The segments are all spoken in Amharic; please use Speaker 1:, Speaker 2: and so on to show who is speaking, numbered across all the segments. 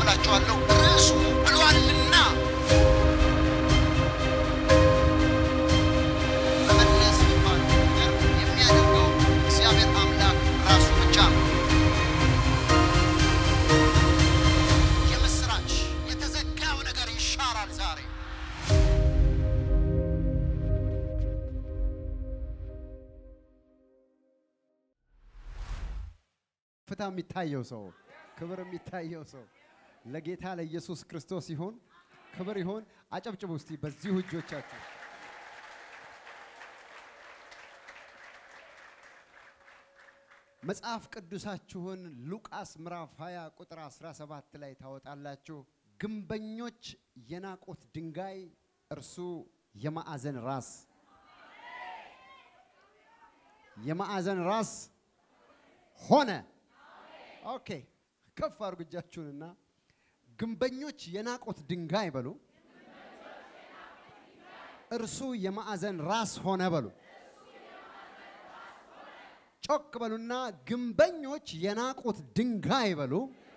Speaker 1: እላችኋለሁ ርዕሱ ብሏልና መመለስ የሚባለው ነገር የሚያደርገው እግዚአብሔር አምላክ ራሱ ብቻ ነው። የምስራች የተዘጋው ነገር ይሻራል ዛሬ።
Speaker 2: ፍታ የሚታየው ሰው ክብር የሚታየው ሰው ለጌታ ለኢየሱስ ክርስቶስ ይሁን፣ ክብር ይሁን። አጨብጭቡ እስቲ በዚሁ እጆቻችሁ። መጽሐፍ ቅዱሳችሁን ሉቃስ ምዕራፍ 20 ቁጥር 17 ላይ ታወጣላችሁ። ግንበኞች የናቁት ድንጋይ እርሱ የማዕዘን ራስ የማዕዘን ራስ ሆነ። ኦኬ ከፍ አድርጉ እጃችሁንና ግንበኞች የናቁት ድንጋይ በሉ፣ እርሱ የማዕዘን ራስ ሆነ በሉ። ጮክ በሉና ግንበኞች የናቁት ድንጋይ በሉ፣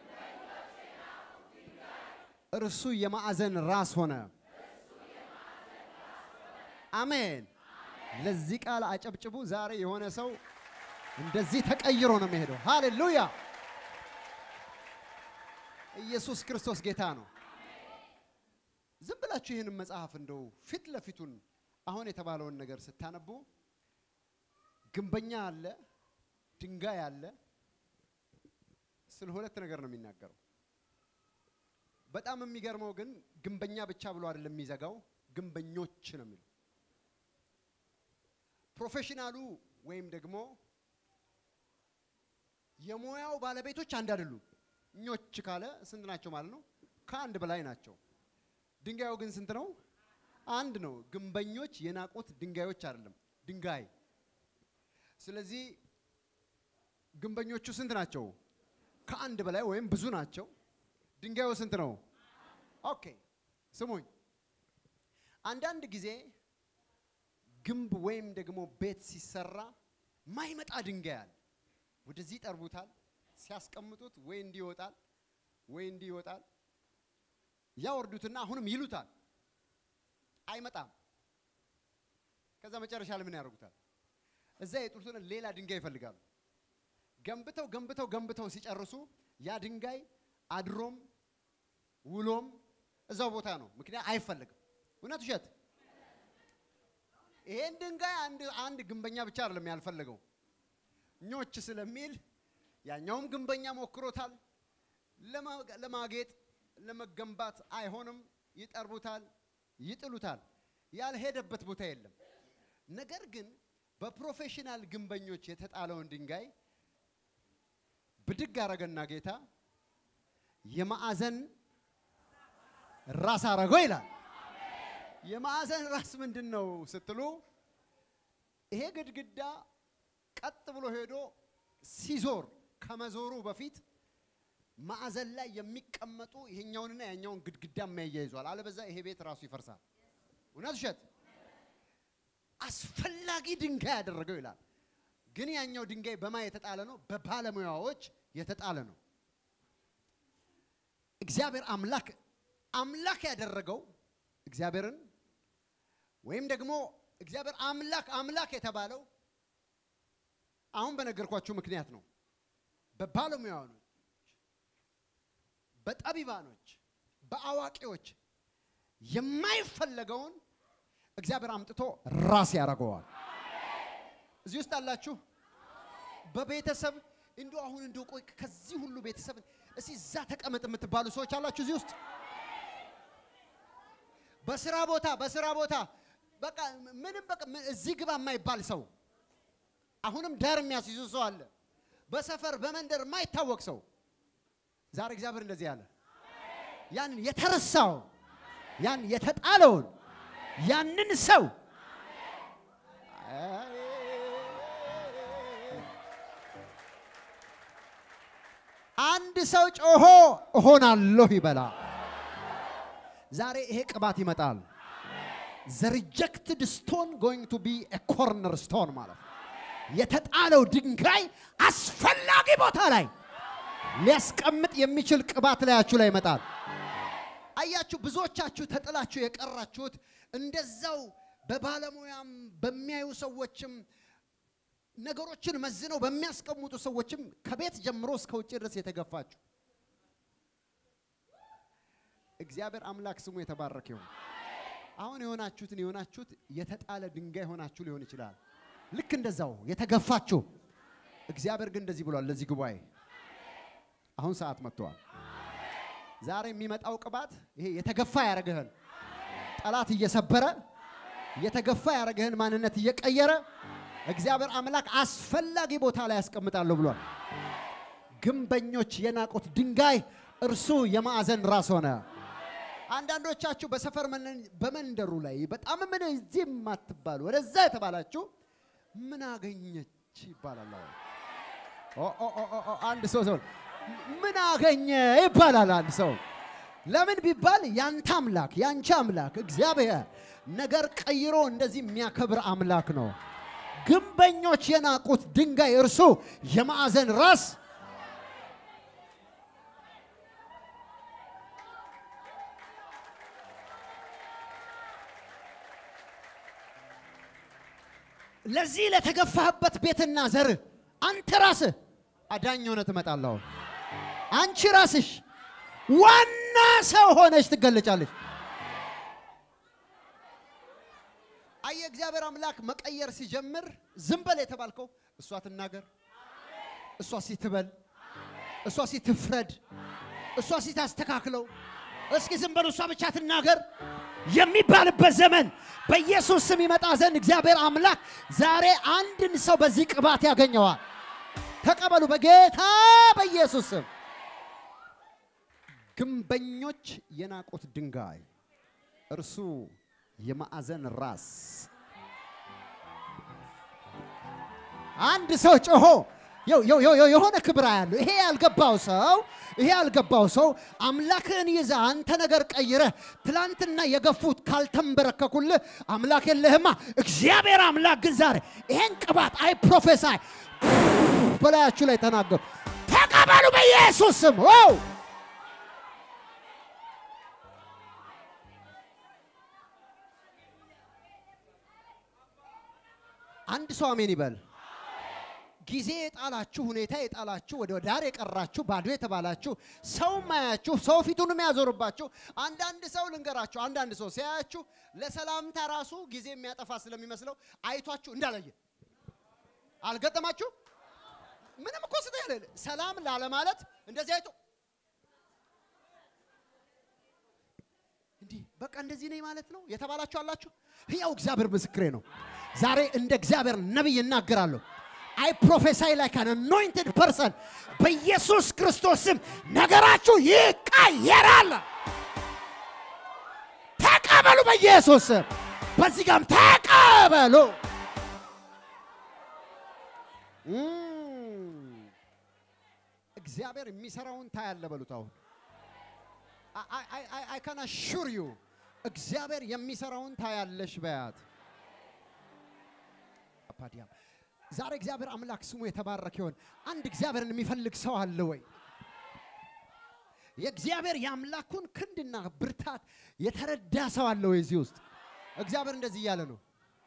Speaker 2: እርሱ የማዕዘን ራስ ሆነ። አሜን። ለዚህ ቃል አጨብጭቡ። ዛሬ የሆነ ሰው እንደዚህ ተቀይሮ ነው የሚሄደው። ሃሌሉያ! ኢየሱስ ክርስቶስ ጌታ ነው። ዝም ብላችሁ ይህንን መጽሐፍ እንደው ፊት ለፊቱን አሁን የተባለውን ነገር ስታነቡ ግንበኛ አለ፣ ድንጋይ አለ። ስለ ሁለት ነገር ነው የሚናገረው። በጣም የሚገርመው ግን ግንበኛ ብቻ ብሎ አይደለም የሚዘጋው፣ ግንበኞች ነው የሚለው። ፕሮፌሽናሉ ወይም ደግሞ የሙያው ባለቤቶች አንድ አይደሉም። ኞች ካለ ስንት ናቸው ማለት ነው? ከአንድ በላይ ናቸው። ድንጋዩ ግን ስንት ነው? አንድ ነው። ግንበኞች የናቁት ድንጋዮች አይደለም፣ ድንጋይ። ስለዚህ ግንበኞቹ ስንት ናቸው? ከአንድ በላይ ወይም ብዙ ናቸው። ድንጋዩ ስንት ነው? ኦኬ ስሙኝ። አንዳንድ ጊዜ ግንብ ወይም ደግሞ ቤት ሲሰራ ማይመጣ ድንጋይ አለ። ወደዚህ ይጠርቡታል። ሲያስቀምጡት ወይ እንዲህ ይወጣል ወይ እንዲህ ይወጣል። ያወርዱትና አሁንም ይሉታል፣ አይመጣም። ከዛ መጨረሻ ላይ ምን ያደርጉታል? እዛ የጡሉትን ሌላ ድንጋይ ይፈልጋሉ። ገንብተው ገንብተው ገንብተው ሲጨርሱ ያ ድንጋይ አድሮም ውሎም እዛው ቦታ ነው። ምክንያት አይፈልግም። እውነት ውሸት? ይሄን ድንጋይ አንድ አንድ ግንበኛ ብቻ አይደለም ያልፈለገው ኞች ስለሚል ያኛውም ግንበኛ ሞክሮታል። ለማጌጥ ለመገንባት አይሆንም። ይጠርቡታል፣ ይጥሉታል። ያልሄደበት ቦታ የለም። ነገር ግን በፕሮፌሽናል ግንበኞች የተጣለውን ድንጋይ ብድግ አረገና ጌታ የማዕዘን ራስ አረገው ይላል። የማዕዘን ራስ ምንድን ነው ስትሉ ይሄ ግድግዳ ቀጥ ብሎ ሄዶ ሲዞር ከመዞሩ በፊት ማዕዘን ላይ የሚቀመጡ ይሄኛውንና ያኛውን ግድግዳ የሚያያይዟል። አለበዛ ይሄ ቤት ራሱ ይፈርሳል። እውነት ውሸት? አስፈላጊ ድንጋይ ያደረገው ይላል። ግን ያኛው ድንጋይ በማ የተጣለ ነው? በባለሙያዎች የተጣለ ነው። እግዚአብሔር አምላክ አምላክ ያደረገው እግዚአብሔርን ወይም ደግሞ እግዚአብሔር አምላክ አምላክ የተባለው አሁን በነገርኳችሁ ምክንያት ነው። በባለሙያኖች፣ በጠቢባኖች፣ በአዋቂዎች የማይፈለገውን እግዚአብሔር አምጥቶ ራስ ያደርገዋል። እዚህ ውስጥ አላችሁ። በቤተሰብ እንዲሁ አሁን እንዲሁ ቆይ ከዚህ ሁሉ ቤተሰብ እስቲ እዛ ተቀመጥ የምትባሉ ሰዎች አላችሁ እዚህ ውስጥ በስራ ቦታ በስራ ቦታ በቃ ምንም በቃ እዚህ ግባ የማይባል ሰው አሁንም ዳር የሚያስይዙ ሰው አለ። በሰፈር በመንደር የማይታወቅ ሰው ዛሬ እግዚአብሔር እንደዚህ አለ። ያንን የተረሳውን ያን የተጣለውን ያንን ሰው አንድ ሰው ጮሆ እሆናለሁ ይበላ። ዛሬ ይሄ ቅባት ይመጣል። ዘ ሪጀክትድ ስቶን ጎይንግ ቱ ቢ ኤ ኮርነር ስቶን ማለት ነው። የተጣለው ድንጋይ አስፈላጊ ቦታ ላይ ሊያስቀምጥ የሚችል ቅባት ላያችሁ ላይ ይመጣል። አያችሁ፣ ብዙዎቻችሁ ተጥላችሁ የቀራችሁት እንደዛው በባለሙያም በሚያዩ ሰዎችም ነገሮችን መዝነው በሚያስቀምጡ ሰዎችም ከቤት ጀምሮ እስከ ውጭ ድረስ የተገፋችሁ እግዚአብሔር አምላክ ስሙ የተባረከ ይሁን። አሁን የሆናችሁትን የሆናችሁት የተጣለ ድንጋይ ሆናችሁ ሊሆን ይችላል። ልክ እንደዛው የተገፋችሁ። እግዚአብሔር ግን እንደዚህ ብሏል ለዚህ ጉባኤ አሁን ሰዓት መጥተዋል። ዛሬ የሚመጣው ቅባት ይሄ የተገፋ ያደረገህን ጠላት እየሰበረ የተገፋ ያደረገህን ማንነት እየቀየረ እግዚአብሔር አምላክ አስፈላጊ ቦታ ላይ ያስቀምጣለሁ ብሏል። ግንበኞች የናቁት ድንጋይ እርሱ የማዕዘን ራስ ሆነ። አንዳንዶቻችሁ በሰፈር መነ- በመንደሩ ላይ በጣም ምን እዚህ የማትባሉ ወደዛ የተባላችሁ ምን አገኘች ይባላል። አሁን ኦ ኦ ኦ ኦ ኦ፣ አንድ ሰው ሰው ምን አገኘ ይባላል። አንድ ሰው ለምን ቢባል ያንተ አምላክ ያንቺ አምላክ እግዚአብሔር ነገር ቀይሮ እንደዚህ የሚያከብር አምላክ ነው። ግንበኞች የናቁት ድንጋይ እርሱ የማዕዘን ራስ ለዚህ ለተገፋህበት ቤትና ዘር አንተ ራስህ አዳኝ ሆነ ትመጣለህ። አሁን አንቺ ራስሽ ዋና ሰው ሆነች ትገለጫለች። አየ እግዚአብሔር አምላክ መቀየር ሲጀምር ዝም በል የተባልከው እሷ ትናገር፣ እሷ ሲትበል፣ እሷ ሲትፍረድ፣ እሷ ሲታስተካክለው፣ እስኪ ዝም በል እሷ ብቻ ትናገር የሚባልበት ዘመን በኢየሱስ ስም ይመጣ ዘንድ እግዚአብሔር አምላክ ዛሬ አንድን ሰው በዚህ ቅባት ያገኘዋል። ተቀበሉ በጌታ በኢየሱስ ስም። ግንበኞች የናቁት ድንጋይ እርሱ የማዕዘን ራስ። አንድ ሰው ጮሆ የው- የው- የው- የሆነ ክብር ያለው ይሄ ያልገባው ሰው ይሄ ያልገባው ሰው አምላክህን ይዘህ አንተ ነገር ቀይረህ ትላንትና የገፉት ካልተንበረከኩልህ አምላክ የለህማ። እግዚአብሔር አምላክ ግን ዛሬ ይሄን ቅባት አይ ፕሮፌሳይ በላያችሁ ላይ ተናገሩ። ተቀበሉ በኢየሱስ ስም። ዋው አንድ ሰው አሜን ይበል። ጊዜ የጣላችሁ ሁኔታ የጣላችሁ ወደ ዳር የቀራችሁ ባዶ የተባላችሁ ሰው ማያችሁ ሰው ፊቱንም ያዞርባችሁ አንዳንድ ሰው ልንገራችሁ፣ አንዳንድ ሰው ሲያያችሁ ለሰላምታ ራሱ ጊዜ የሚያጠፋ ስለሚመስለው አይቷችሁ እንዳላየ አልገጠማችሁ? ምንም እኮ ስተ ሰላም ላለማለት እንደዚህ አይቶ እንዲህ በቃ እንደዚህ ነኝ ማለት ነው የተባላችሁ አላችሁ። ሕያው እግዚአብሔር ምስክሬ ነው። ዛሬ እንደ እግዚአብሔር ነቢይ እናገራለሁ። አይ ፕሮፌሳይ ላይክ አን አኖይንትድ ፐርሰን በኢየሱስ ክርስቶስ ስም ነገራችሁ ይቀየራል። ተቀበሉ በኢየሱስ ስም። በዚህ ጋርም ተቀበሉ። እም፣ እግዚአብሔር የሚሰራውን ታያለ በሉት አሁን አይ ካን አሹር ዩ እግዚአብሔር የሚሰራውን ታያለሽ በያት። አፓዲያም ዛሬ እግዚአብሔር አምላክ ስሙ የተባረከ ይሆን። አንድ እግዚአብሔርን የሚፈልግ ሰው አለ ወይ? የእግዚአብሔር የአምላኩን ክንድና ብርታት የተረዳ ሰው አለ ወይ? እዚህ ውስጥ እግዚአብሔር እንደዚህ እያለ ነው።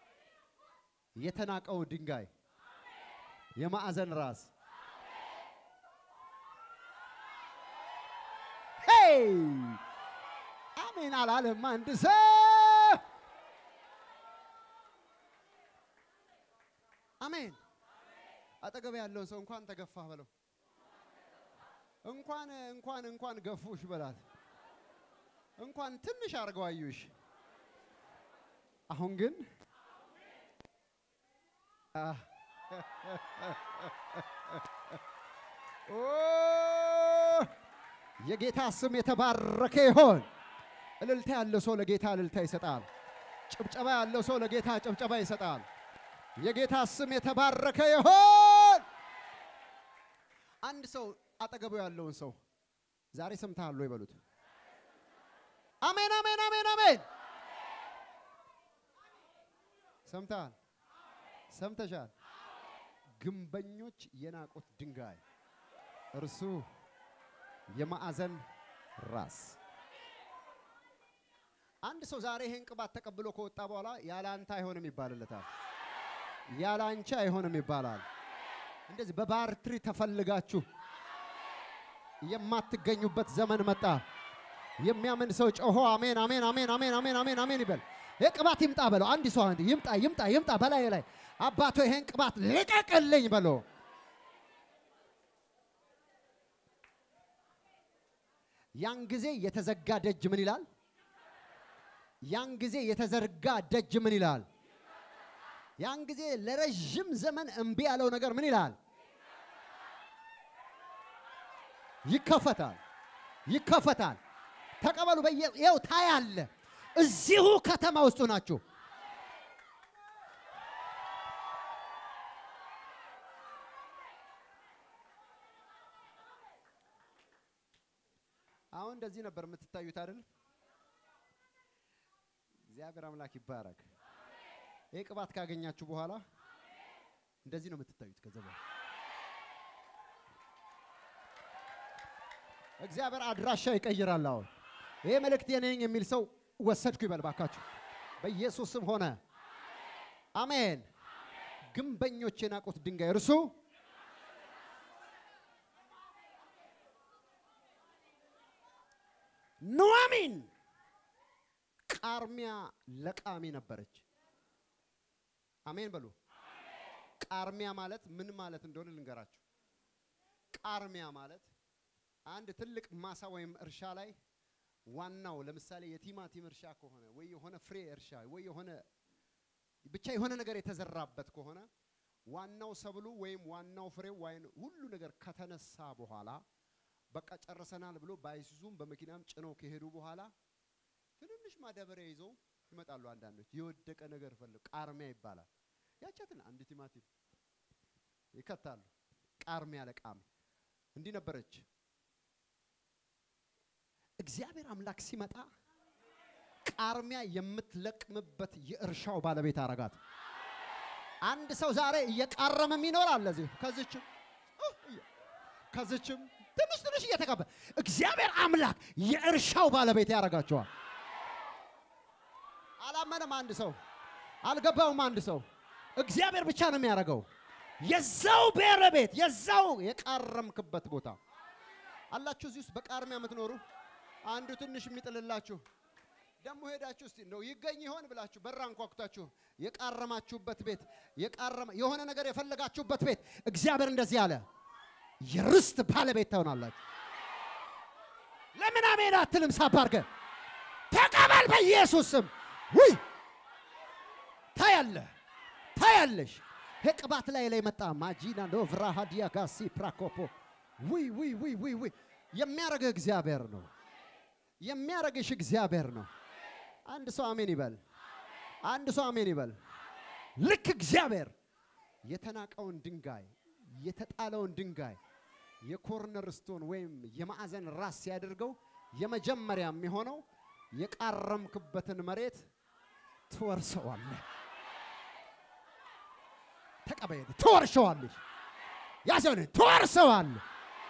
Speaker 2: የተናቀው ድንጋይ የማዕዘን ራስ ሄይ አሜን አላለም አንድ ሰው አሜን አጠገብ ያለውን ሰው እንኳን ተገፋህ በለው እንኳን እንኳን እንኳን ገፉሽ በላት እንኳን ትንሽ አድርገው አዩሽ አሁን ግን አህ፣ ኦ የጌታ ስም የተባረከ ይሆን። እልልታ ያለው ሰው ለጌታ እልልታ ይሰጣል። ጭብጨባ ያለው ሰው ለጌታ ጭብጨባ ይሰጣል። የጌታ ስም የተባረከ ይሆን። አንድ ሰው አጠገቡ ያለውን ሰው ዛሬ ሰምተሃል ወይ በሉት። አሜን አሜን አሜን አሜን። ሰምተሃል፣ ሰምተሻል። ግንበኞች የናቁት ድንጋይ እርሱ የማዕዘን ራስ። አንድ ሰው ዛሬ ይሄን ቅባት ተቀብሎ ከወጣ በኋላ ያለ አንተ አይሆንም ይባልለታል። ያለ አንቺ አይሆንም ይባላል። እንደዚህ በባርትሪ ተፈልጋችሁ የማትገኙበት ዘመን መጣ። የሚያምን ሰው ጮሆ አሜን አሜን አሜን አሜን አሜን አሜን አሜን ይበል። ይህ ቅባት ይምጣ በለው። አንድ ሰው አንድ ይምጣ ይምጣ ይምጣ በላይ ላይ አባቶ ይሄን ቅባት ልቀቅልኝ በለው። ያን ጊዜ የተዘጋ ደጅ ምን ይላል? ያን ጊዜ የተዘርጋ ደጅ ምን ይላል? ያን ጊዜ ለረዥም ዘመን እምቢ ያለው ነገር ምን ይላል? ይከፈታል፣ ይከፈታል። ተቀበሉ። በየው ታያለ። እዚሁ ከተማ ውስጡ ናችሁ። አሁን እንደዚህ ነበር የምትታዩት አይደል? እግዚአብሔር አምላክ ይባረክ። ይህ ቅባት ካገኛችሁ በኋላ እንደዚህ ነው የምትታዩት። ከዛ በኋላ እግዚአብሔር አድራሻ ይቀይራል። አሁን ይሄ መልእክት የኔ ነኝ የሚል ሰው ወሰድኩ ይበል ባካችሁ፣ በኢየሱስ ስም ሆነ። አሜን። ግንበኞች የናቁት ድንጋይ እርሱ ኑዋሚን ቃርሚያ ለቃሚ ነበረች። አሜን በሉ። ቃርሚያ ማለት ምን ማለት እንደሆነ ልንገራችሁ። ቃርሚያ ማለት አንድ ትልቅ ማሳ ወይም እርሻ ላይ ዋናው ለምሳሌ የቲማቲም እርሻ ከሆነ ወይ የሆነ ፍሬ እርሻ ወይ የሆነ ብቻ የሆነ ነገር የተዘራበት ከሆነ ዋናው ሰብሉ ወይም ዋናው ፍሬው ወይም ሁሉ ነገር ከተነሳ በኋላ በቃ ጨርሰናል ብሎ በአይሱዙም በመኪናም ጭነው ከሄዱ በኋላ ትንንሽ ማዳበሪያ ይዘው ይመጣሉ። አንዳንዶች የወደቀ ነገር ፈልግ ቃርሚያ ይባላል። ያቻትን አንድ ቲማቲም ይከታሉ። ቃርሚያ ለቃሚ እንዲህ ነበረች። እግዚአብሔር አምላክ ሲመጣ ቃርሚያ የምትለቅምበት የእርሻው ባለቤት አረጋት። አንድ ሰው ዛሬ እየቃረመም ይኖራል። ለዚህ ከዚችም ከዚችም ትንሽ ትንሽ እየተቀበ እግዚአብሔር አምላክ የእርሻው ባለቤት ያደርጋቸዋል። አላመነም አንድ ሰው፣ አልገባውም አንድ ሰው። እግዚአብሔር ብቻ ነው የሚያደርገው። የዛው ብሔረ ቤት የዛው የቃረምክበት ቦታ አላችሁ። እዚህ ውስጥ በቃርሚያ የምትኖሩ አንዱ ትንሽ የሚጥልላችሁ ደግሞ ሄዳችሁ እስቲ እንደው ይገኝ ይሆን ብላችሁ በራ አንኳኩታችሁ የቃረማችሁበት ቤት የቃረማ የሆነ ነገር የፈለጋችሁበት ቤት እግዚአብሔር እንደዚህ አለ፣ የርስት ባለቤት ትሆናላችሁ። ለምን አሜን አትልም? ሳባርገ ተቀበል በኢየሱስ ስም። ውይ ታያለህ፣ ታያለሽ። ቅባት ላይ ላይ መጣ ማጂና ኖቭራ ሃዲያ ጋሲ ፕራኮፖ ውይ ውይ ውይ ውይ ውይ የሚያረግህ እግዚአብሔር ነው። የሚያረግሽ እግዚአብሔር ነው። አንድ ሰው አሜን ይበል። አንድ ሰው አሜን ይበል። ልክ እግዚአብሔር የተናቀውን ድንጋይ የተጣለውን ድንጋይ የኮርነር ስቶን ወይም የማዕዘን ራስ ሲያደርገው የመጀመሪያ የሚሆነው የቃረምክበትን መሬት ትወርሰዋለህ። ተቀበየ ትወርሰዋለሽ። ያዘውን ትወርሰዋለህ።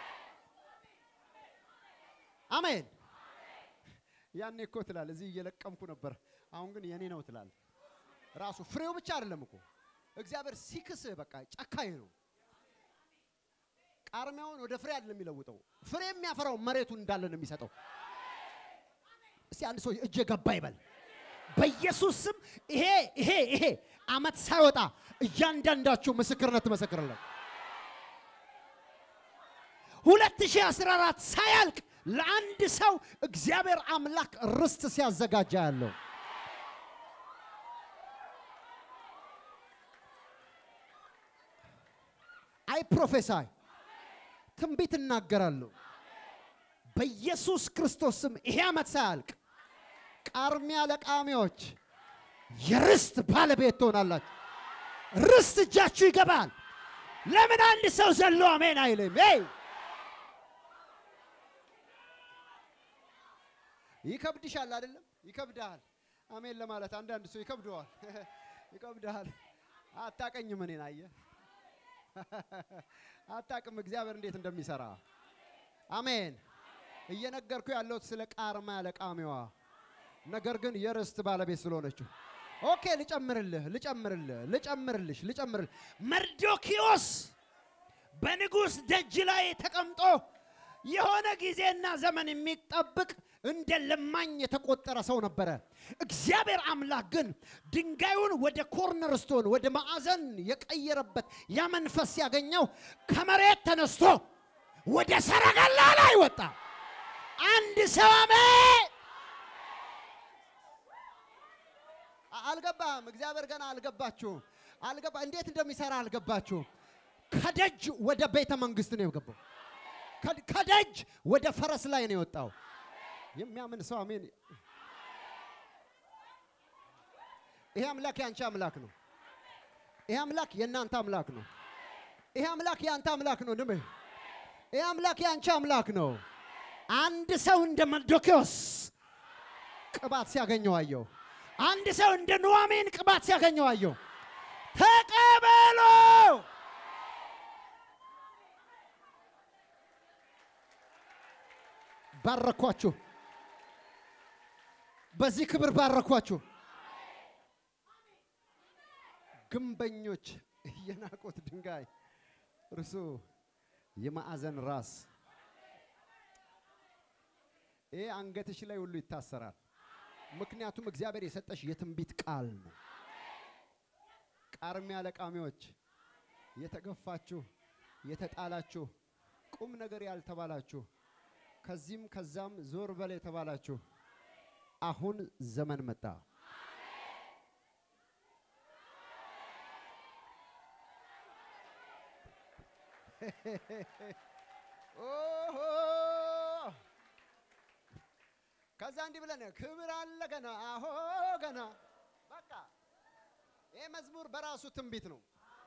Speaker 2: አሜን። ያኔ እኮ ትላል እዚህ እየለቀምኩ ነበር፣ አሁን ግን የኔ ነው ትላል። ራሱ ፍሬው ብቻ አይደለም እኮ እግዚአብሔር ሲክስህ በቃ ጨካኝ ነው። ቃርሚያውን ወደ ፍሬ አይደለም የሚለውጠው፣ ፍሬ የሚያፈራው መሬቱ እንዳለ ነው የሚሰጠው። እስቲ አንድ ሰው እጄ ገባ ይበል። በኢየሱስ ስም ይሄ ይሄ ይሄ አመት ሳይወጣ እያንዳንዳችሁ ምስክርነት ትመሰክርለን። 2014 ሳያልቅ ለአንድ ሰው እግዚአብሔር አምላክ ርስት ሲያዘጋጃ ያለው አይ ፕሮፌሳይ ትንቢት እናገራለሁ በኢየሱስ ክርስቶስ ስም ይሄ ዓመት ሳያልቅ ቃርሚያ ለቃሚዎች የርስት ባለቤት ትሆናላችሁ። ርስት እጃችሁ ይገባል። ለምን አንድ ሰው ዘሎ አሜን አይልም? ይ ይከብድሻል አይደለም? ይከብድሃል። አሜን ለማለት አንዳንድ ሰው ይከብደዋል። ይከብድሃል። አታቀኝም። እኔን አየህ፣ አታቅም እግዚአብሔር እንዴት እንደሚሰራ። አሜን እየነገርኩ ያለሁት ስለ ቃርማ ለቃሚዋ ነገር ግን የርስት ባለቤት ስለሆነችው ኦኬ ልጨምርልህ ልጨምርልህ ልጨምርልሽ ልጨምርልህ
Speaker 3: መርዶኪዮስ በንጉሥ ደጅ ላይ ተቀምጦ የሆነ ጊዜና ዘመን የሚጠብቅ
Speaker 2: እንደ ለማኝ የተቆጠረ ሰው ነበረ።
Speaker 3: እግዚአብሔር አምላክ ግን
Speaker 2: ድንጋዩን ወደ ኮርነር ስቶን ወደ ማዕዘን የቀየረበት ያ መንፈስ ያገኘው ከመሬት ተነስቶ
Speaker 3: ወደ ሰረገላ ላይ ወጣ። አንድ ሰው አሜን።
Speaker 2: አ- አልገባህም። እግዚአብሔር ገና አልገባችሁም። አልገባ እንዴት እንደሚሰራ አልገባችሁም። ከደጅ ወደ ቤተ መንግስት ነው የገባው። ከ- ከደጅ ወደ ፈረስ ላይ ነው የወጣው። የሚያምን ሰው አሜን። ይሄ አምላክ የአንቺ አምላክ ነው። ይሄ አምላክ የእናንተ አምላክ ነው። ይሄ አምላክ የአንተ አምላክ ነው። ድሜ ይሄ አምላክ የአንቺ አምላክ ነው።
Speaker 3: አንድ ሰው እንደ መርዶኪዮስ፣
Speaker 2: ቅባት ሲያገኘው አየው።
Speaker 3: አንድ ሰው እንደ ኑዋሚን ቅባት ሲያገኘው አየው።
Speaker 2: ተቀበሉ። ባረኳችሁ። በዚህ ክብር ባረኳችሁ። ግንበኞች የናቁት ድንጋይ እርሱ የማዕዘን ራስ። ይሄ አንገትሽ ላይ ሁሉ ይታሰራል። ምክንያቱም እግዚአብሔር የሰጠሽ የትንቢት ቃል ነው። ቃርሚያ ለቃሚዎች የተገፋችሁ የተጣላችሁ ቁም ነገር ያልተባላችሁ ከዚህም ከዛም ዞር በል የተባላችሁ አሁን ዘመን መጣ። ኦሆ! ከዛ እንዲህ ብለን ክብር አለ ገና አሆ ገና በቃ ይህ መዝሙር በራሱ ትንቢት ነው።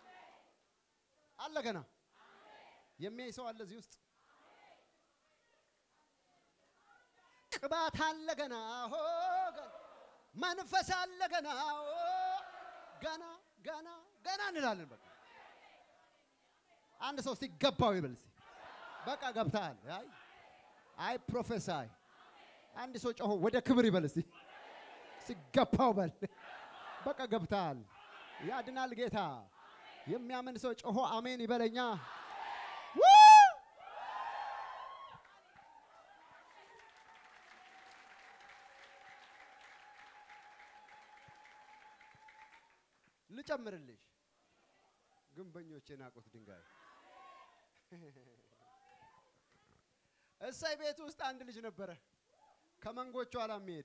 Speaker 2: አለ ገና የሚያይ ሰው አለ እዚህ ውስጥ ቅባት አለ ገና አሆ ገና መንፈስ አለ ገና አሆ ገና ገና ገና እንላለን። በቃ አንድ ሰው ሲገባው ይበል እስቲ በቃ ገብተሃል። አይ አይ ፕሮፌሳይ አንድ ሰው ጮሆ ወደ ክብር ይበል እስቲ ሲገባው በል በቃ ገብተሃል። ያድናል ጌታ። የሚያምን ሰው ጮሆ አሜን ይበለኛ። ው! ልጨምርልሽ ግንበኞች የናቁት ድንጋይ እሰይ ቤት ውስጥ አንድ ልጅ ነበረ ከመንጎቹ ኋላ የሚሄድ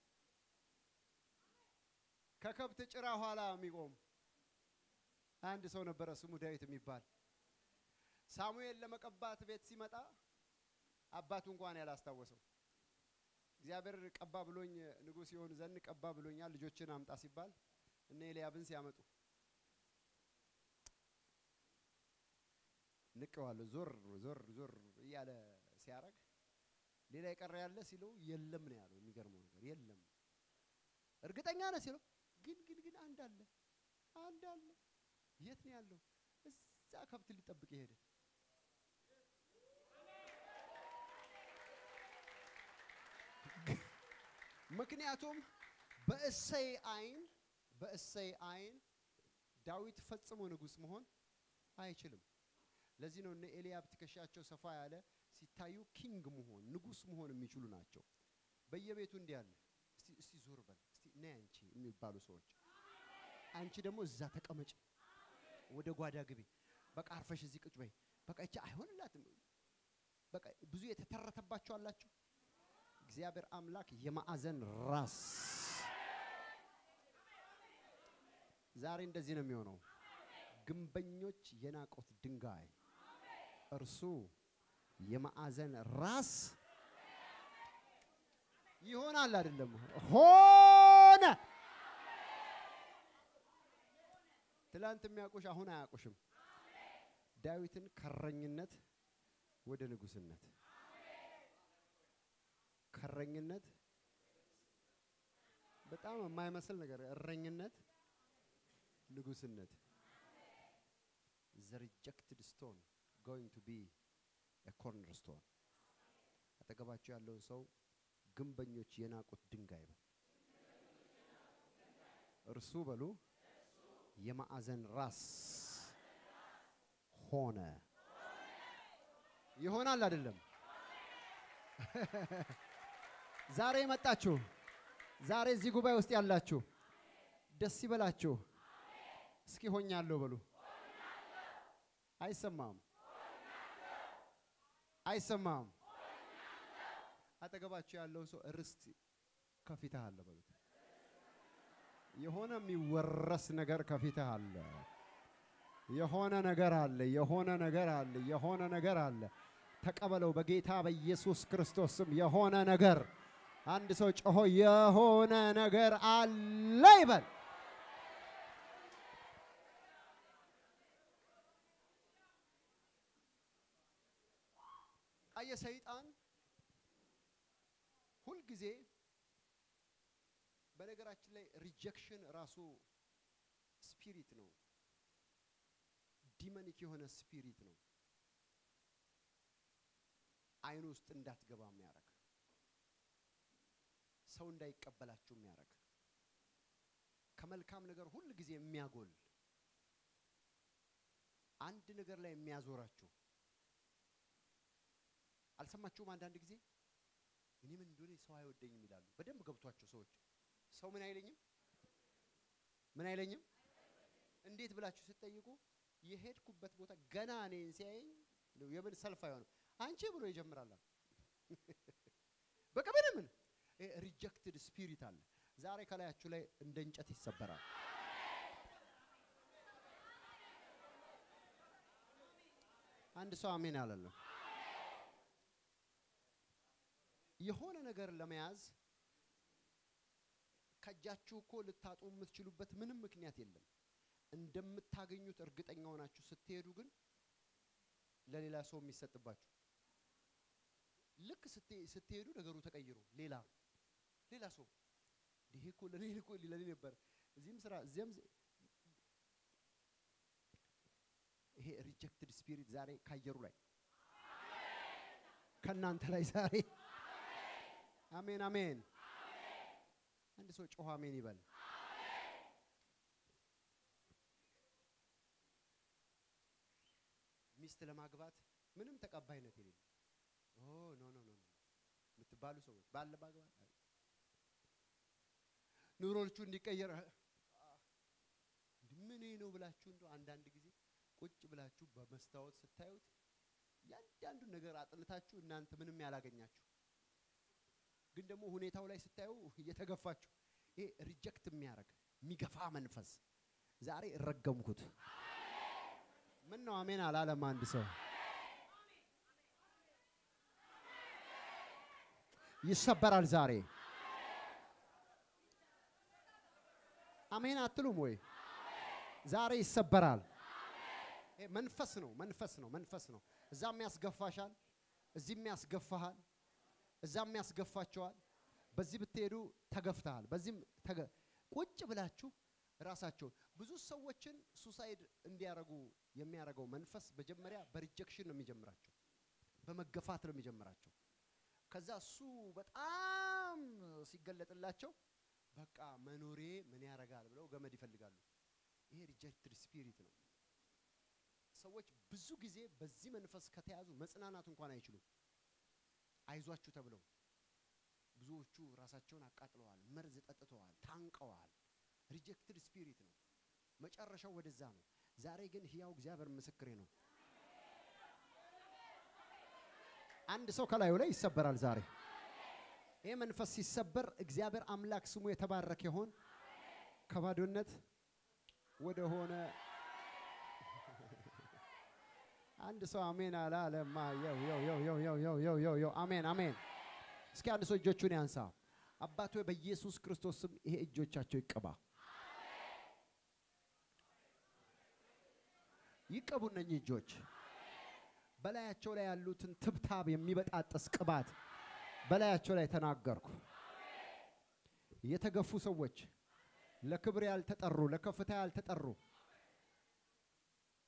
Speaker 2: ከከብት ጭራ ኋላ የሚቆም አንድ ሰው ነበረ ስሙ ዳዊት የሚባል ሳሙኤል ለመቀባት ቤት ሲመጣ አባቱ እንኳን ያላስታወሰው እግዚአብሔር ቀባ ብሎኝ ንጉሥ ይሆን ዘንድ ቀባ ብሎኛል ልጆችን አምጣ ሲባል እነ ኤልያብን ሲያመጡ ንቀዋለሁ ዞር ዞር ዞር እያለ ሲያረግ ሌላ የቀረ ያለ ሲለው የለም ነው ያለው። የሚገርመው ነገር የለም። እርግጠኛ ነህ ሲለው ግን ግን ግን አንድ አለ አንድ አለ። የት ነው ያለው? እዛ ከብት ሊጠብቅ ይሄደ። ምክንያቱም በእሰይ አይን በእሰይ አይን ዳዊት ፈጽሞ ንጉሥ መሆን አይችልም። ለዚህ ነው እነ ኤልያብ ትከሻቸው ሰፋ ያለ ሲታዩ ኪንግ መሆን ንጉሥ መሆን የሚችሉ ናቸው። በየቤቱ እንዲህ አለ። እስቲ እስቲ ዞር በል እስቲ ነይ አንቺ የሚባሉ ሰዎች፣ አንቺ ደግሞ እዛ ተቀመጭ፣ ወደ ጓዳ ግቢ፣ በቃ አርፈሽ እዚህ ቁጭ በይ፣ በቃ እቺ አይሆንላትም። በቃ ብዙ የተተረተባቸው አላችሁ። እግዚአብሔር አምላክ የማዕዘን ራስ ዛሬ እንደዚህ ነው የሚሆነው። ግንበኞች የናቁት ድንጋይ እርሱ የማዕዘን ራስ ይሆናል። አይደለም ሆነ። ትላንት የሚያውቁሽ አሁን አያውቁሽም። ዳዊትን ከረኝነት ወደ ንጉስነት፣ ከረኝነት በጣም የማይመስል ነገር፣ እረኝነት ንጉስነት the rejected stone going to be a cornerstone አጠገባቸው ያለውን ሰው ግንበኞች የናቁት ድንጋይ በል እርሱ በሉ የማዕዘን ራስ ሆነ። ይሆናል አይደለም? ዛሬ የመጣችሁ ዛሬ እዚህ ጉባኤ ውስጥ ያላችሁ ደስ ይበላችሁ። እስኪ ሆኛለሁ በሉ። አይሰማም፣ አይሰማም። አጠገባችሁ ያለውን ሰው ርስት ከፊትህ አለ በሉት። የሆነ የሚወረስ ነገር ከፊትህ አለ። የሆነ ነገር አለ። የሆነ ነገር አለ። የሆነ ነገር አለ። ተቀበለው በጌታ በኢየሱስ ክርስቶስ ስም። የሆነ ነገር አንድ ሰው ጮሆ የሆነ ነገር አለ ይበል። አየ ሰይጣን ሁልጊዜ በነገራችን ላይ ሪጀክሽን ራሱ ስፒሪት ነው። ዲመኒክ የሆነ ስፒሪት ነው። አይኑ ውስጥ እንዳትገባ የሚያደርግ ሰው እንዳይቀበላችሁ የሚያደርግ ከመልካም ነገር ሁል ጊዜ የሚያጎል አንድ ነገር ላይ የሚያዞራችሁ አልሰማችሁም? አንዳንድ ጊዜ እኔ ምን እንደሆነ ሰው አይወደኝም ይላሉ። በደንብ ገብቷቸው ሰዎች ሰው ምን አይለኝም ምን አይለኝም እንዴት ብላችሁ ስትጠይቁ የሄድኩበት ቦታ ገና እኔን ሲያየኝ ነው የምን ሰልፍ አይሆንም አንቺ ብሎ ይጀምራል። በቃ ምንም ሪጀክትድ ስፒሪት አለ። ዛሬ ከላያችሁ ላይ እንደ እንጨት ይሰበራል። አንድ ሰው አሜን አላለም። የሆነ ነገር ለመያዝ ከእጃችሁ እኮ ልታጡ የምትችሉበት ምንም ምክንያት የለም። እንደምታገኙት እርግጠኛ ሆናችሁ ስትሄዱ ግን ለሌላ ሰው የሚሰጥባችሁ ልክ ስትሄዱ ነገሩ ተቀይሮ ሌላ ሌላ ሰው ይሄ እኮ ለኔ እኮ ለኔ ነበር። እዚህም ስራ እዚያም ይሄ ሪጀክትድ ስፒሪት ዛሬ ካየሩ ላይ ከእናንተ ላይ ዛሬ አሜን አሜን። አንድ ሰው ጮኸ አሜን ይበል። ሚስት ለማግባት ምንም ተቀባይነት የሌለው ኦ ኖ ኖ ኖ የምትባሉ ሰዎች ባለ ማግባት ኑሮቹ እንዲቀየር ምን ነው ብላችሁ እንደው አንዳንድ ጊዜ ቁጭ ብላችሁ በመስታወት ስታዩት ያንዳንዱን ነገር አጥንታችሁ እናንተ ምንም ያላገኛችሁ ግን ደግሞ ሁኔታው ላይ ስታዩ እየተገፋችሁ ይሄ ሪጀክት የሚያደርግ የሚገፋ መንፈስ ዛሬ እረገምኩት። ምን ነው አሜን አላለም አንድ ሰው? ይሰበራል ዛሬ። አሜን አትሉም ወይ? ዛሬ ይሰበራል። መንፈስ ነው፣ መንፈስ ነው፣ መንፈስ ነው። እዛም ያስገፋሻል፣ እዚህም ያስገፋሃል፣ እዛም ያስገፋቸዋል። በዚህ ብትሄዱ ተገፍተሃል፣ በዚህም ቁጭ ብላችሁ ራሳቸውን ብዙ ሰዎችን ሱሳይድ እንዲያረጉ የሚያደርገው መንፈስ መጀመሪያ በሪጀክሽን ነው የሚጀምራቸው፣ በመገፋት ነው የሚጀምራቸው። ከዛ እሱ በጣም ሲገለጥላቸው በቃ መኖሬ ምን ያደርጋል ብለው ገመድ ይፈልጋሉ። ይሄ ሪጀክትድ ስፒሪት ነው። ሰዎች ብዙ ጊዜ በዚህ መንፈስ ከተያዙ መጽናናት እንኳን አይችሉም። አይዟችሁ ተብለው ብዙዎቹ ራሳቸውን አቃጥለዋል፣ መርዝ ጠጥተዋል፣ ታንቀዋል። ሪጀክትድ ስፒሪት ነው። መጨረሻው ወደዛ ነው። ዛሬ ግን ህያው እግዚአብሔር ምስክሬ ነው። አንድ ሰው ከላዩ ላይ ይሰበራል ዛሬ። ይህ መንፈስ ሲሰበር እግዚአብሔር አምላክ ስሙ የተባረከ ይሆን። ከባዶነት ወደ ሆነ አንድ ሰው አሜን አለ አለማ። የው የው የው የው የው የው የው የው የው አሜን አሜን። እስኪ አንድ ሰው እጆቹን ያንሳ። አባት ሆይ በኢየሱስ ክርስቶስ ስም ይሄ እጆቻቸው ይቀባ፣ ይቀቡ። እነኚህ እጆች በላያቸው ላይ ያሉትን ትብታብ የሚበጣጠስ ቅባት በላያቸው ላይ ተናገርኩ። የተገፉ ሰዎች ለክብር ያልተጠሩ፣ ለከፍታ ያልተጠሩ፣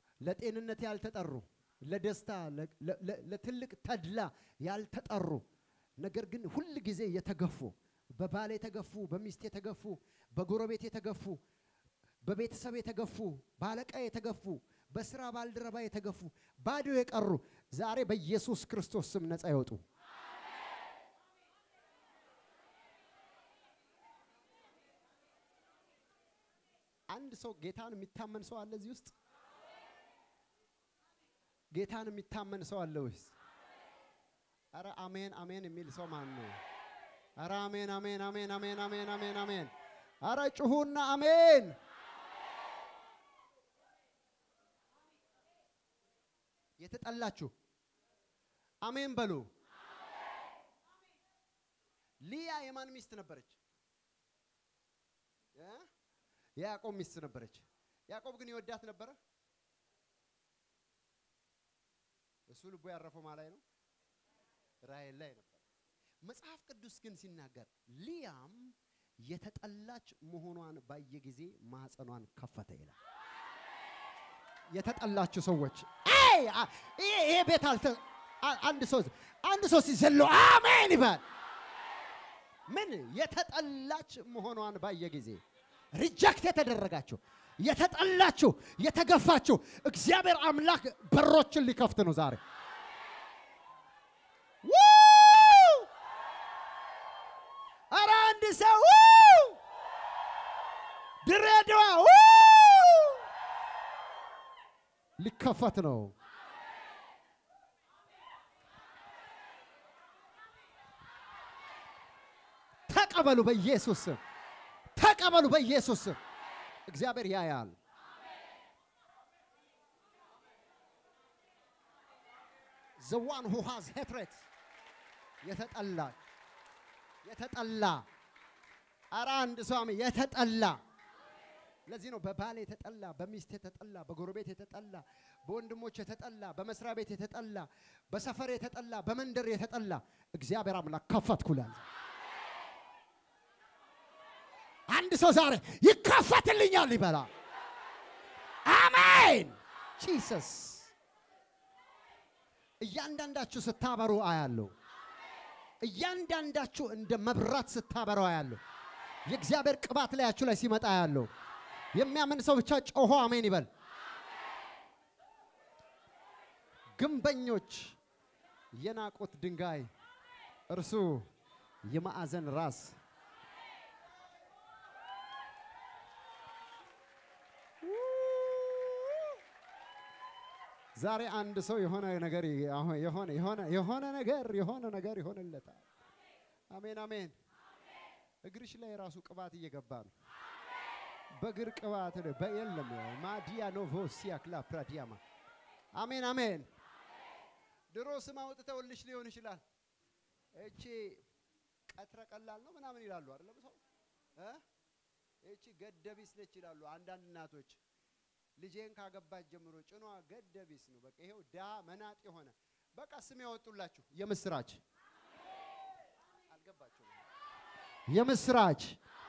Speaker 2: ለጤንነት ያልተጠሩ፣ ለደስታ ለትልቅ ተድላ ያልተጠሩ ነገር ግን ሁል ጊዜ የተገፉ በባል የተገፉ፣ በሚስት የተገፉ፣ በጎረቤት የተገፉ፣ በቤተሰብ የተገፉ፣ በአለቃ የተገፉ፣ በስራ ባልደረባ የተገፉ፣ ባዶ የቀሩ ዛሬ በኢየሱስ ክርስቶስ ስም ነፃ ይወጡ። አንድ ሰው ጌታን የሚታመን ሰው አለ እዚህ ውስጥ? ጌታን የሚታመን ሰው አለ ወይስ? አረ አሜን አሜን የሚል ሰው ማን ነው? አረ አሜን አሜን አሜን አሜን አሜን አሜን አሜን። አረ ጩሁና አሜን። የተጠላችሁ አሜን በሉ። ሊያ የማን ሚስት ነበረች? እ? የያዕቆብ ሚስት ነበረች። ያዕቆብ ግን ይወዳት ነበረ። እሱ ልቡ ያረፈው ማ ላይ ነው? ራሔል ላይ ነበር። መጽሐፍ ቅዱስ ግን ሲናገር ሊያም የተጠላች መሆኗን ባየ ጊዜ ማህፀኗን ከፈተ ይላል። የተጠላችሁ ሰዎች አይ አ- ይሄ ይሄ ቤት አልተ አ- አንድ ሰው አንድ ሰው ሲዘለው አሜን ይባል። ምን የተጠላች መሆኗን ባየ ጊዜ ሪጀክት የተደረጋችሁ የተጠላችሁ የተገፋችሁ እግዚአብሔር አምላክ በሮችን ሊከፍት ነው ዛሬ። ው! ኧረ አንድ ሰው ው! ድሬዳዋ ው! ሊከፈት ነው። ተቀበሉ በኢየሱስ ስም። ተቀበሉ በኢየሱስ ስም። እግዚአብሔር ያያል። the one who has hatred የተጠላ የተጠላ ኧረ አንድ ሰው አሜን። የተጠላ ለዚህ ነው በባል የተጠላ፣ በሚስት የተጠላ፣ በጎረቤት የተጠላ፣ በወንድሞች የተጠላ፣ በመስሪያ ቤት የተጠላ፣ በሰፈር የተጠላ፣ በመንደር የተጠላ እግዚአብሔር አምላክ ከፈትኩላል። አንድ ሰው ዛሬ ይከፈትልኛል ይበላል። አሜን ጂሰስ። እያንዳንዳችሁ ስታበሩ አያለሁ። እያንዳንዳችሁ እንደ መብራት ስታበሩ አያለሁ። የእግዚአብሔር ቅባት ላያችሁ ላይ ሲመጣ አያለሁ። የሚያምን ሰው ብቻ ጮሆ አሜን ይበል። ግንበኞች የናቁት ድንጋይ እርሱ የማዕዘን ራስ ዛሬ አንድ ሰው የሆነ ነገር አሁን የሆነ የሆነ የሆነ ነገር የሆነ ነገር ይሆንለታል። አሜን አሜን። እግርሽ ላይ ራሱ ቅባት እየገባ ነው። በእግር ቅባት ነው። በየለም ማዲያ ኖቮሲያ ክላ ፕራዲያማ አሜን አሜን። ድሮ ስም አውጥተውልሽ ሊሆን ይችላል። እቺ ቀትረ ቀላል ነው ምናምን ይላሉ አይደለም ሰው እ እቺ ገደቢስ ነች ይላሉ አንዳንድ እናቶች። ልጄን ካገባች ጀምሮ ጭኗ ገደቢስ ነው። በቃ ይሄው ዳ መናጥ የሆነ በቃ ስም ያወጡላችሁ የምስራች አልገባችሁም? የምስራች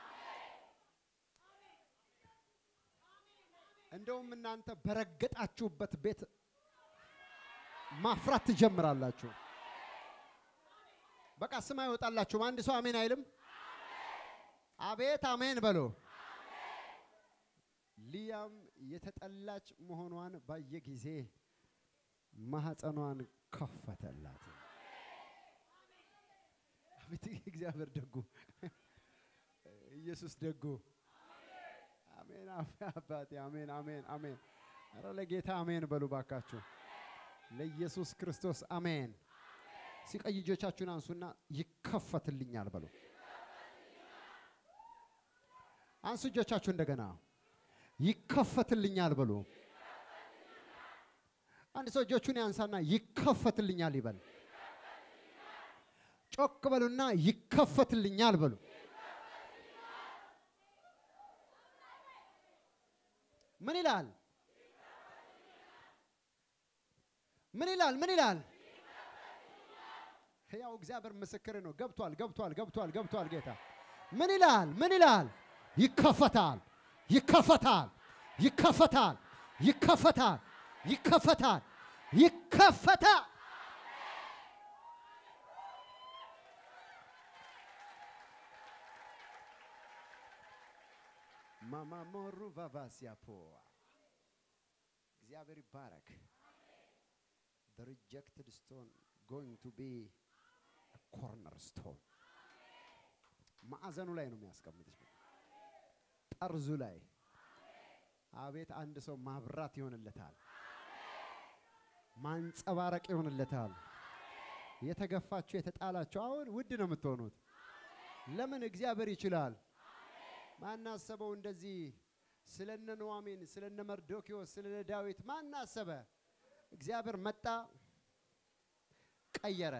Speaker 2: እንደውም እናንተ በረገጣችሁበት ቤት ማፍራት ትጀምራላችሁ። በቃ ስም አይወጣላችሁም። አንድ ሰው አሜን አይልም? አቤት አሜን በሎ። ሊያም የተጠላች መሆኗን ባየ ጊዜ ማህፀኗን ከፈተላት። አቤት እግዚአብሔር ደጉ፣ ኢየሱስ ደጉ። አሜን አባቴ፣ አሜን አሜን አሜን። ኧረ ለጌታ አሜን በሉ ባካችሁ፣ ለኢየሱስ ክርስቶስ አሜን። ሲቀይ እጆቻችሁን አንሱና ይከፈትልኛል በሉ። አንሱ እጆቻችሁ እንደገና ይከፈትልኛል በሉ። አንድ ሰው እጆቹን ያንሳና ይከፈትልኛል ይበል። ጮክ በሉና ይከፈትልኛል በሉ። ምን ይላል? ምን ይላል? ምን ይላል? ያው እግዚአብሔር ምስክር ነው። ገብቷል፣ ገብቷል፣ ገብቷል፣ ገብቷል። ጌታ ምን ይላል? ምን ይላል? ይከፈታል፣ ይከፈታል፣ ይከፈታል፣ ይከፈታል፣ ይከፈታል፣ ይከፈታል። ማማሞሩ ቫቫሲያፖ እግዚአብሔር ይባረክ። The rejected stone going to be a cornerstone. ማዕዘኑ ላይ ነው የሚያስቀምጥሽ፣ ጠርዙ ላይ። አቤት አንድ ሰው ማብራት ይሆንለታል፣ ማንጸባረቅ ይሆንለታል። የተገፋችሁ የተጣላችሁ አሁን ውድ ነው የምትሆኑት። ለምን? እግዚአብሔር ይችላል። ማናሰበው እንደዚህ ስለነ ኑዋሚን ስለነ መርዶኪዎስ ስለነ ዳዊት ማናሰበ? እግዚአብሔር መጣ፣ ቀየረ።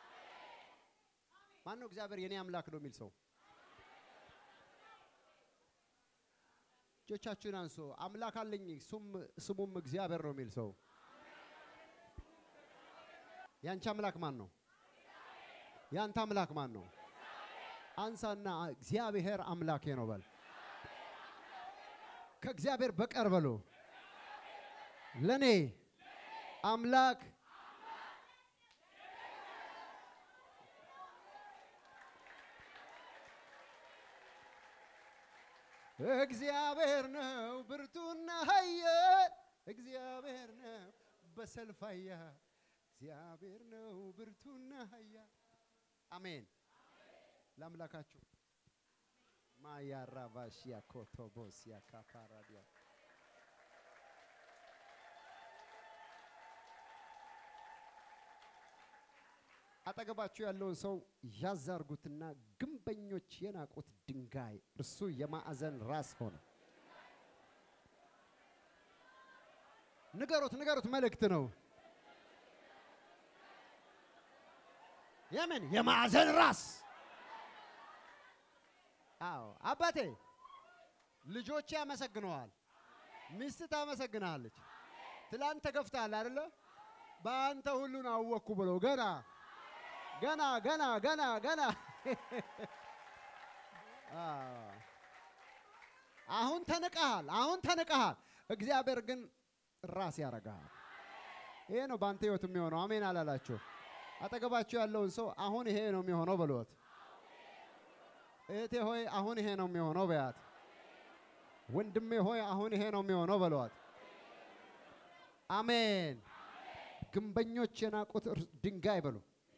Speaker 2: ማን ነው እግዚአብሔር የኔ አምላክ ነው የሚል ሰው? እጆቻችሁን አንሶ አምላክ አለኝ እሱም- ስሙም እግዚአብሔር ነው የሚል ሰው ያንቺ አምላክ ማን ነው? ያንተ አምላክ ማን ነው? አንሳና እግዚአብሔር አምላኬ ነው በል። ከእግዚአብሔር በቀር በሎ ለኔ አምላክ እግዚአብሔር ነው ብርቱና ኃያል እግዚአብሔር ነው በሰልፍ ኃያል እግዚአብሔር ነው ብርቱና ኃያል አሜን ለአምላካችሁ ማያራቫሽያ ኮቶቦስያ ካፓራዲያ አጠገባችሁ ያለውን ሰው ያዝ አርጉትና ግንበኞች የናቁት ድንጋይ እርሱ የማዕዘን ራስ ሆነ። ንገሩት፣ ንገሩት፣ መልእክት ነው።
Speaker 3: የምን የማዕዘን ራስ
Speaker 2: አዎ አባቴ፣ ልጆቼ ያመሰግነዋል፣ ሚስት ታመሰግናለች። ትላንት ተገፍተሃል አይደለ? በአንተ ሁሉን አወቅኩ ብሎ ገና ገና ገና ገና ገና አዎ። አሁን ተንቀሃል፣ አሁን ተንቀሃል። እግዚአብሔር ግን ራስ ያደርግሃል። ይሄ ነው በአንተ ህይወት የሚሆነው። አሜን አላላችሁ? አጠገባችሁ ያለውን ሰው አሁን ይሄ ነው የሚሆነው በሎት። እህቴ ሆይ አሁን ይሄ ነው የሚሆነው በያት። ወንድሜ ሆይ አሁን ይሄ ነው የሚሆነው በሏት። አሜን። ግንበኞች የናቁት እር- ድንጋይ በሉ።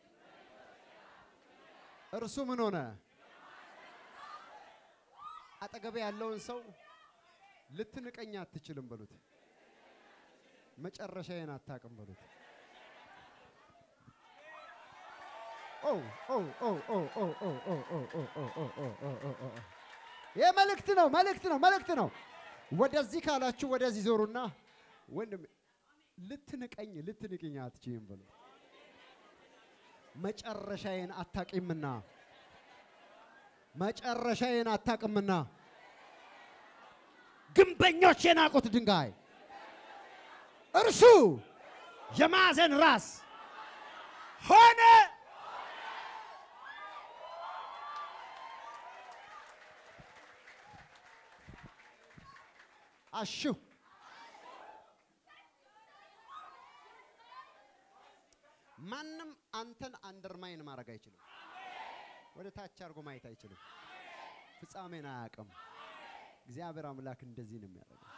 Speaker 2: እርሱ ምን ሆነ? አጠገቤ ያለውን ሰው ልትንቀኝ አትችልም በሉት። መጨረሻዬን አታውቅም በሉት። ኦ ኦ ኦ ኦ ኦ ኦ ኦ ኦ ኦ ኦ ኦ ኦ ኦ ኦ ኦ ኦ። ይህ መልእክት ነው፣ መልእክት ነው፣ መልእክት ነው። ወደዚህ ካላችሁ ወደዚህ ዞሩና ወንድም ልትንቀኝ ልትንቅኝ አትችይም በሉ። መጨረሻዬን አታቂምና መጨረሻዬን አታቅምና
Speaker 3: ግንበኞች የናቁት ድንጋይ እርሱ የማዕዘን ራስ ሆነ።
Speaker 2: አሹ ማንም አንተን አንደርማይን ማድረግ አይችልም። ወደ ታች አድርጎ ማየት አይችልም። ፍጻሜን አያውቅም። እግዚአብሔር አምላክ እንደዚህ ነው የሚያደርገው።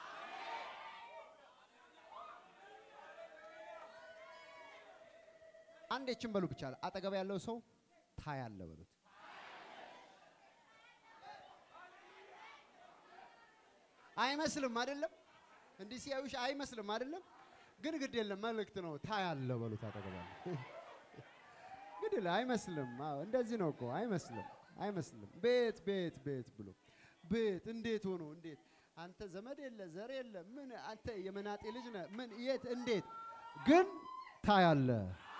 Speaker 2: አንድ ይችን በሉ ብቻ አጠገብ ያለው ሰው ታያለ በሉት። አይመስልም አይደለም? እንዲህ ሲያዩሽ አይመስልም አይደለም? ግን ግድ የለም መልእክት ነው። ታያለ በሉት አጠገባለ ግድ የለም አይመስልም። አዎ እንደዚህ ነው እኮ አይመስልም፣ አይመስልም። ቤት ቤት ቤት ብሎ ቤት እንዴት ሆኖ እንዴት አንተ ዘመድ የለ ዘር የለ ምን አንተ የመናጤ ልጅ ነህ ምን የት እንዴት ግን ታያለ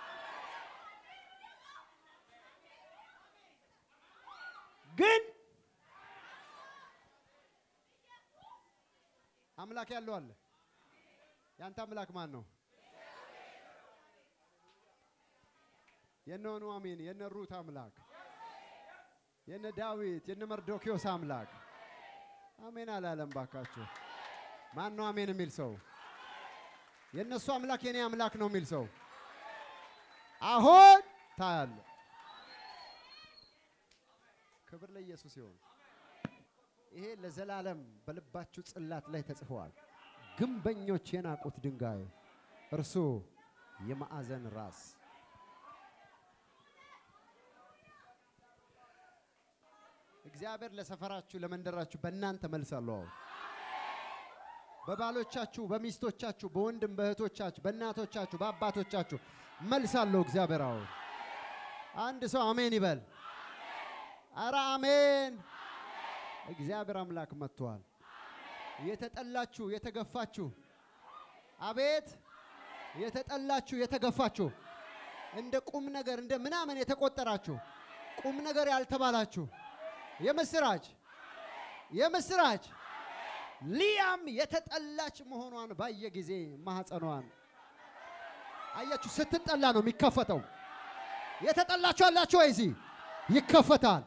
Speaker 3: ግን
Speaker 2: አምላክ ያለው አለ። ያንተ አምላክ ማን ነው? የነ ኑኃሚን የነ ሩት አምላክ የነ ዳዊት የነ መርዶኪዮስ አምላክ አሜን አላለም። ባካችሁ ማን ነው አሜን የሚል ሰው? የእነሱ አምላክ የኔ አምላክ ነው የሚል ሰው አሁን ታያለ። ክብር ለኢየሱስ ይሁን። ይሄ ለዘላለም በልባችሁ ጽላት ላይ ተጽፈዋል። ግንበኞች የናቁት ድንጋይ እርሱ የማዕዘን ራስ እግዚአብሔር ለሰፈራችሁ ለመንደራችሁ በእናንተ መልስ አለው። በባሎቻችሁ፣ በሚስቶቻችሁ፣ በወንድም በእህቶቻችሁ፣ በእናቶቻችሁ፣ በአባቶቻችሁ መልስ አለው እግዚአብሔር። አሁን አንድ ሰው አሜን ይበል። አረ አሜን። እግዚአብሔር አምላክ መጥቷል። የተጠላችሁ የተገፋችሁ፣ አቤት የተጠላችሁ የተገፋችሁ፣ እንደ ቁም ነገር እንደ ምናምን የተቆጠራችሁ ቁም ነገር ያልተባላችሁ የምስራች የምስራች ሊያም የተጠላች መሆኗን ባየ ጊዜ ማህፀኗን አያችሁ። ስትጠላ ነው የሚከፈተው። የተጠላችሁ አላችሁ ወይ? እዚህ ይከፈታል።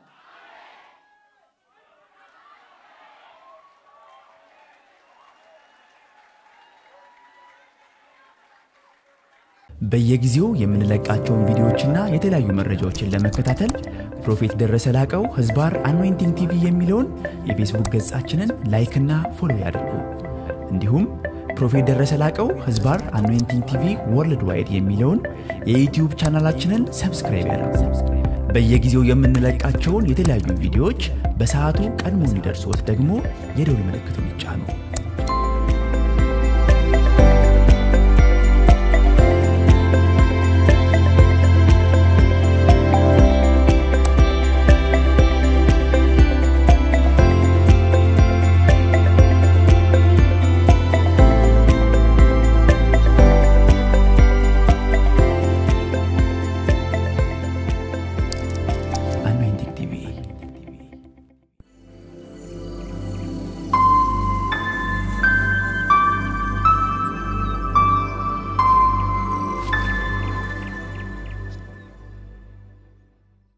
Speaker 4: በየጊዜው የምንለቃቸውን ቪዲዮዎችና የተለያዩ መረጃዎችን ለመከታተል ፕሮፌት ደረሰ ላቀው ህዝባር አኖይንቲንግ ቲቪ የሚለውን የፌስቡክ ገጻችንን ላይክና ፎሎ ያድርጉ። እንዲሁም ፕሮፌት ደረሰ ላቀው ህዝባር አኖይንቲንግ ቲቪ ወርልድ ዋይድ የሚለውን የዩትዩብ ቻናላችንን ሰብስክራይብ ያድርጉ። በየጊዜው የምንለቃቸውን የተለያዩ ቪዲዮዎች በሰዓቱ ቀድሞ እንዲደርሶት ደግሞ የደውል ምልክቱን ይጫኑ።